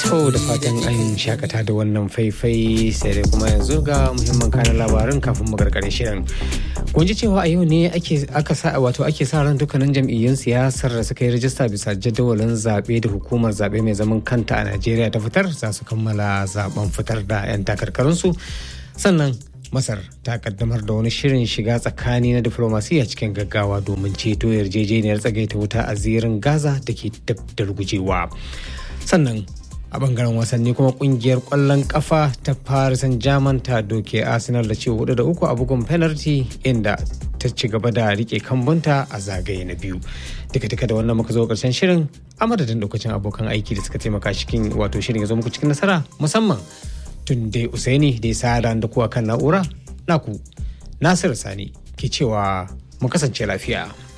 To da fatan an shakata da wannan faifai sai dai kuma yanzu ga muhimman kanan labarin kafin mu gargare shirin. Kun ji cewa a yau ne ake aka sa wato ake sa ran dukkanin jam'iyyun siyasar da suka yi rajista bisa jadawalin zaɓe da hukumar zaɓe mai zaman kanta a Najeriya ta fitar za su kammala zaben fitar da 'yan takarkarunsu. Sannan Masar ta kaddamar da wani shirin shiga tsakani na diflomasiyya cikin gaggawa domin ceto yarjejeniyar tsagaita wuta a zirin Gaza da ke dab da rugujewa. Sannan a bangaren wasanni kuma kungiyar kwallon kafa ta Paris Saint-Germain ta doke Arsenal da ce hudu da uku a bugun penalty inda ta ci gaba da rike kambunta a zagaye na biyu. Duka duka da wannan muka zo karshen shirin a madadin lokacin abokan aiki da suka taimaka cikin wato shirin ya zo muku cikin nasara musamman tun dai Usaini da ya sa da kuwa kan na'ura naku Nasiru Sani ke cewa mu kasance lafiya.